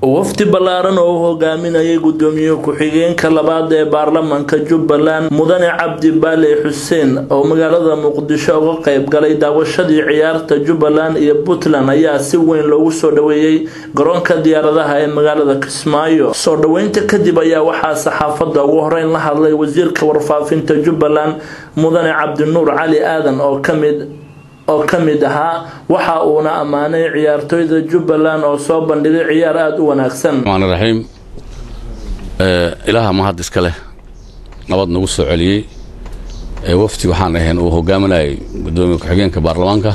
wafdi ballaaran oo u hogaaminayay gudoomiye ku-xigeenka labaad ee baarlamanka jubbaland mudane cabdi baale xuseen oo magaalada muqdisho uga qayb galay daawashadii ciyaarta jubbaland iyo puntland ayaa si weyn loogu soo dhaweeyey garoonka diyaaradaha ee magaalada kismaayo soo dhaweynta kadib ayaa waxaa saxaafadda ugu horeyn la hadlay wasiirka warfaafinta jubbaland mudane cabdinuur cali aadan oo kamid oo ka mid ahaa waxa uuna ammaanay ciyaartooyda jubbaland oo soo bandhigay ciyaar aada u wanaagsan raxmaan raxiim ilaaha mahad iska leh nabad nagu soo celiyey wafdi waxaan ahayn uu hogaaminayay gudoomiye ku-xigeenka baarlamaanka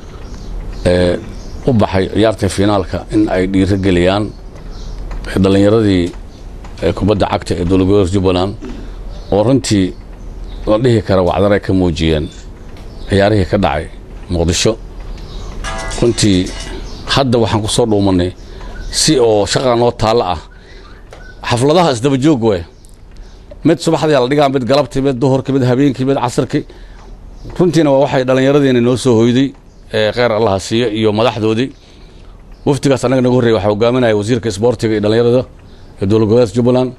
u baxay ciyaarta finaalka in ay dhiiro geliyaan dhallinyaradii kubadda cagta ee dowladgoboleedka jubbaland oo runtii la dhihi kara wacdaray ka muujiyeen ciyaarihii ka dhacay muqdisho runtii hadda waxaan ku soo dhuumannay si oo shaqa noo taallo ah xafladaha isdaba joog we mid subaxdii la dhigaa mid galabtii mid duhurkii mid habeenkii mid casirkii runtiina waa waxay dhallinyaradiina noo soo hoyday kheyr allaha siiyo iyo madaxdoodii wafdigaas annaga nagu horreyay waxaa hogaaminaya wasiirka isboortiga iyo dhallinyarada ee dowlad goboleedka jubbaland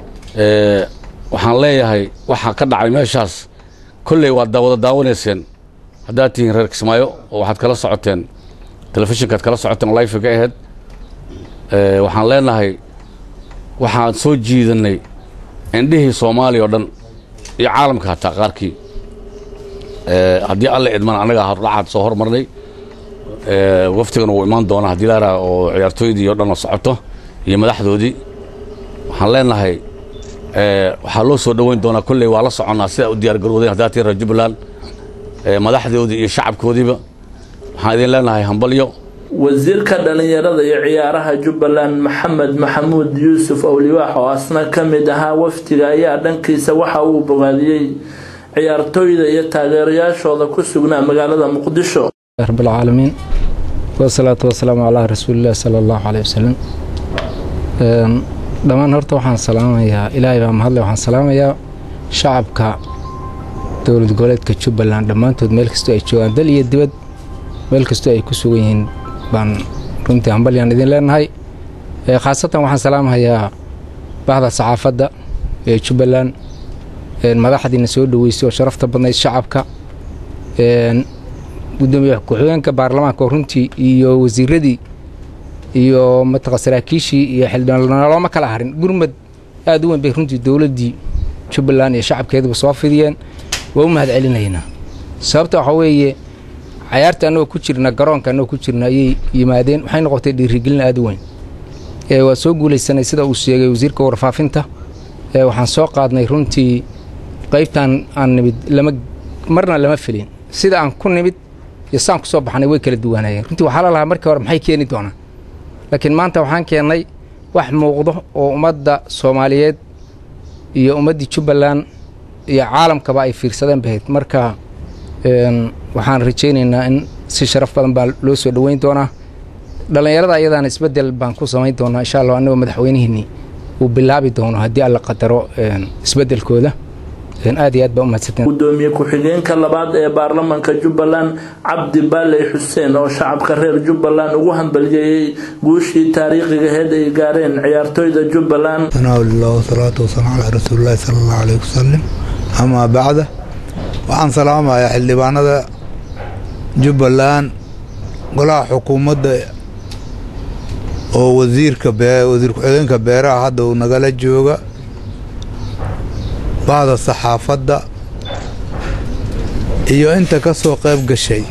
waxaan leeyahay waxaa ka dhacay meeshaas kolley waad wada daawanayseen haddaad tihiin reer kismaayo oo waxaad kala socoteen telefishinkaad kala socoteen life ka ahayd waxaan leenahay waxaan soo jiidanay indhihii soomaaliya oo dhan iyo caalamka hataa qaarkii haddii alle idman annaga hordhacaad soo hormarnay waftigana wuu imaan doonaa haddii laaraha oo ciyaartooydii o dhan socoto iyo madaxdoodii waxaan leenahay waxaa loo soo dhoweyn doonaa kolley waa la soconnaa sidaa u diyaar garowdeen haddaad tihiin reer jubbaland madaxdoodii iyo shacabkoodiiba waxaan idin leenahay hambalyo wasiirka dhallinyarada iyo ciyaaraha jubbaland maxamed maxamuud yuusuf owliwaax oo asna ka mid ahaa wafdiga ayaa dhankiisa waxa uu bogaadiyey ciyaartooyda iyo taageerayaashooda ku sugnaa magaalada muqdisho rabbilcaalamiin wasalaatu wasalaamu calaa rasuulillahi sala allahu caleyh wasalam dhammaan horta waxaan salaamayaa ilaahay baa mahadle waxaan salaamayaa shacabka dowlad goboleedka jubbaland dhammaantood meel kastoo ay joogaan dal iyo dibad meel kastoo ay ku sugan yihiin baan runtii hambalyaan idin leenahay khaasatan waxaan salaamahayaa bahda saxaafadda ee jubbaland madaxdiina soo dhoweysay oo sharafta badnayd shacabka gudoomiye ku-xigeenka baarlamaanka oo runtii iyo wasiiradii iyo mataqa saraakiishii iyo xildhibaan looma kala harin gurmad aad u weyn bay runtii dowladdii jubbaland iyo shacabkeeduba soo fidiyeen waa u mahad celinaynaa sababta waxaa weeye cayaarta annagoo ku jirna garoonka annagoo ku jirna ayay yimaadeen waxay noqotay dhiirigelin aad u weyn waa soo guulaysanay sida uu sheegay wasiirka warfaafinta waxaan soo qaadnay runtii qaybtaan aan nimid lama marna lama filin sida aan ku nimid iyo saan ku soo baxnay way kala duwanaayeen runtii waxaa la lahaa markii hore maxay keeni doonaan laakiin maanta waxaan keennay wax muuqdo oo ummadda soomaaliyeed iyo ummaddii jubbaland iyo caalamkaba ay fiirsadeen bahayd marka waxaan rajaynaynaa in si sharaf badan baa loo soo dhoweyn doonaa dhallinyarada ayadaana isbeddel baan ku samayn doonaa insha allah annagoo madaxweynihiinni uu bilaabi doono haddii alla qadaro isbeddelkooda aad iyo aad baa umahadsanteen gudoomiye ku-xigeenka labaad ee baarlamanka jubbaland cabdi baale xuseen oo shacabka reer jubbaland ugu hambaliyeeyey guushii taariikhigaheed ay gaareen ciyaartooyda jubbaland sanaaulillah wasalaatu wasalaamu calaa rasuulillahi sala allahu caleyhi wasalam amaa bacda waxaan salaamayaa xildhibaanada jubbaland golaha xukuumadda oo wasiirka wasiir ku-xigeenka beeraha hadda uu nagala jooga bahda saxaafadda iyo inta ka soo qayb gashay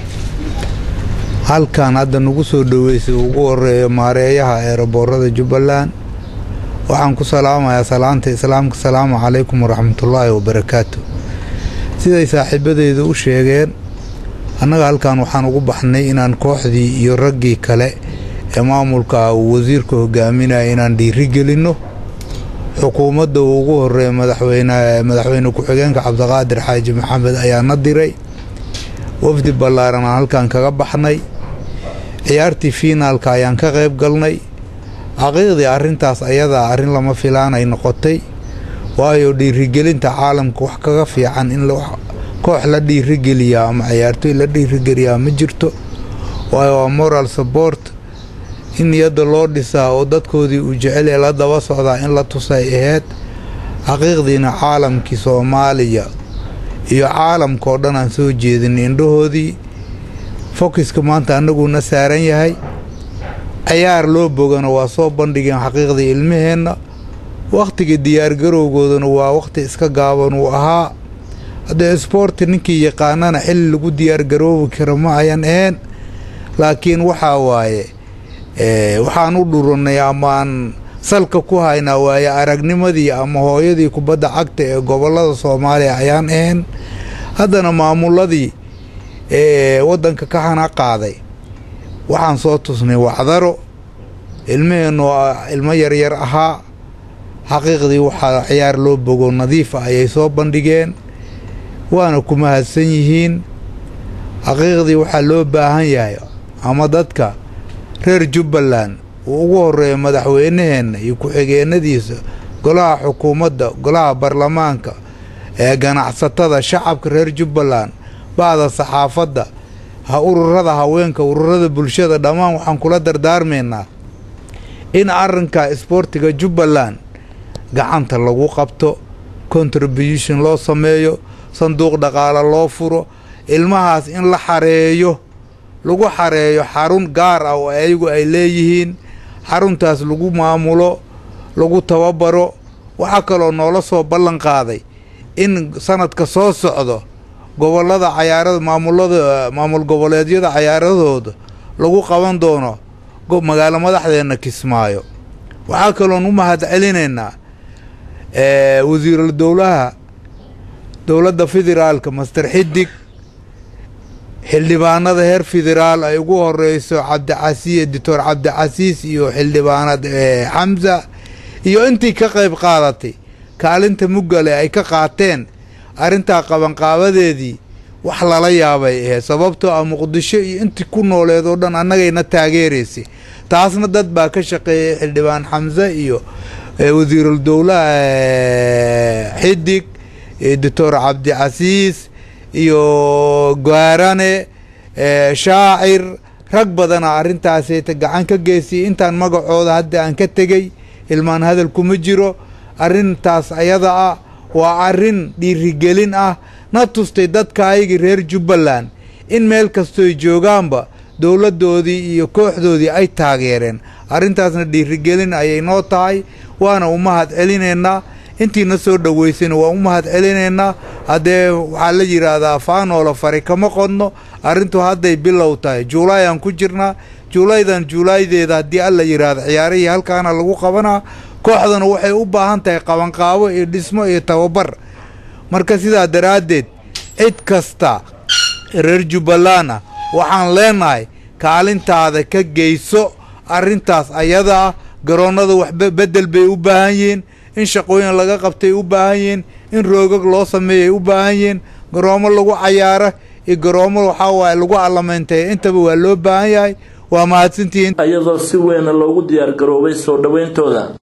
halkan hadda nagu soo dhoweysay ugu horeeyo maareeyaha eeraboorada jubbaland waxaan ku salaamayaa salaanta islaamka salaamu calaykum waraxmatullaahi wabarakaatu siday saaxiibadeyda u sheegeen annaga halkan waxaan ugu baxnay inaan kooxdii iyo raggii kale ee maamulka uu wasiirka hogaaminaya inaan dhiiri gelinno xukuumadda uu ugu horeeya madaxweyne ku-xigeenka cabdiqaadir xaaji maxamed ayaa na diray wafdi ballaaran aan halkan kaga baxnay ciyaartii fiinaalka ayaan ka qayb galnay xaqiiqdii arrintaas ayadaa arrin lama filaan ay noqotay waayo dhiirigelinta caalamka wax kaga fiican in koox la dhiirigeliyaa ama ciyaartooy la dhiirigeliyaa ma jirto waayo waa moral support in niyadda loo dhisaa oo dadkoodii uu jecel ee la daba socdaa in la tusay ahayd xaqiiqdiina caalamkii soomaaliya iyo caalamkaoo dhan aan soo jeedin indhahoodii fokiska maanta annaguuna saaran yahay cayaar loo bogana waa soo bandhigeen xaqiiqdii ilmaheenna wakhtiga diyaargarowgoodana waa wakhti iska gaaban uu ahaa haddee isboorti ninkii yaqaanana xilli lagu diyaargaroobi karo ma ayan ahayn laakiin waxaa waaye waxaan u dhurannay amaan salka ku haynaa waaye aragnimadii ama hooyadii kubadda cagta ee gobollada soomaaliya ayaan ahayn haddana maamuladii ee waddanka ka hana qaaday waxaan soo tusnay wacdaro ilmaheennu ilmo yaryar ahaa xaqiiqdii waxaa ciyaar loo bogo nadiif ah ayay soo bandhigeen waana ku mahadsan yihiin xaqiiqdii waxaa loo baahan yahay ama dadka reer jubbaland uu ugu horeeyo madaxweynaheenna iyo ku-xigeenadiisa golaha xukuumadda golaha baarlamaanka ee ganacsatada shacabka reer jubbaland ba'da saxaafadda ha ururada haweenka ururada bulshada dhammaan waxaan kula dardaarmaynaa in arrinka isboortiga jubbaland gacanta lagu qabto contribution loo sameeyo sanduuq dhaqaale loo furo ilmahaas in la xareeyo lagu xareeyo xarun gaar ah oo ayagu ay leeyihiin xaruntaas lagu maamulo lagu tababaro waxaa kaloo noola soo ballan qaaday in sanadka soo socdo gobollada cayaarada maamulada maamul goboleedyada cayaaradooda lagu qaban doono magaalo madaxdeenna kismaayo waxaa kaloon u mahad celinaynaa wasiiral dowlaha dowladda federaalka master xidig xildhibaanada heer federaal ay ugu horeyso cabdicasiis doctor cabdicasiis iyo xildhibaanad xamsa iyo intii ka qayb qaadatay kaalinta muggale ay ka qaateen arrintaa qabanqaabadeedii wax lala yaabay ahayd sababtoo ah muqdisho iyo intii ku nooleed oo dhan annagayna taageeraysay taasna dad baa ka shaqeeyay xildhibaan xamse iyo wasiirul dowlaha xidig doctor cabdicasiis iyo gaarane shaacir rag badana arrintaasayta gacan ka geysiyay intaan magacooda hadda aan ka tegey ilmaan hadal kuma jiro arrintaas ayada ah waa arrin dhiirigelin ah na tustay dadka ayagii reer jubbaland in meel kastooy joogaanba dowladdoodii iyo kooxdoodii ay taageereen arrintaasna dhiirigelin ayay noo tahay waana u mahad celinaynaa intiina soo dhoweysayna waa u mahad celinaynaa haddee waxaa la yidhaahdaa faanoola fari kama qodno arrintu hadday bilow tahay juulaayaan ku jirnaa juulaydan juulaydeeda haddii alla yidhaahdo ciyaarihii halkaana lagu qabanaa kooxdana waxay u baahan tahay qabanqaabo iyo dhismo iyo tababar marka sidaa daraaddeed cid kasta reer jubbaland ah waxaan leenahay kaalintaada ka geyso arrintaas ayada ah garoonnada wax beddel bay u baahan yihiin in shaqooyin laga qabtay u baahan yihiin in roogag loo sameeyay u baahan yihiin garoomo lagu cayaaro iyo garoomo waxaa waaye lagu allamayntay intaba waa loo baahan yahay waa mahadsantihiin iyadoo si weyna loogu diyaar garoobay soo dhoweyntooda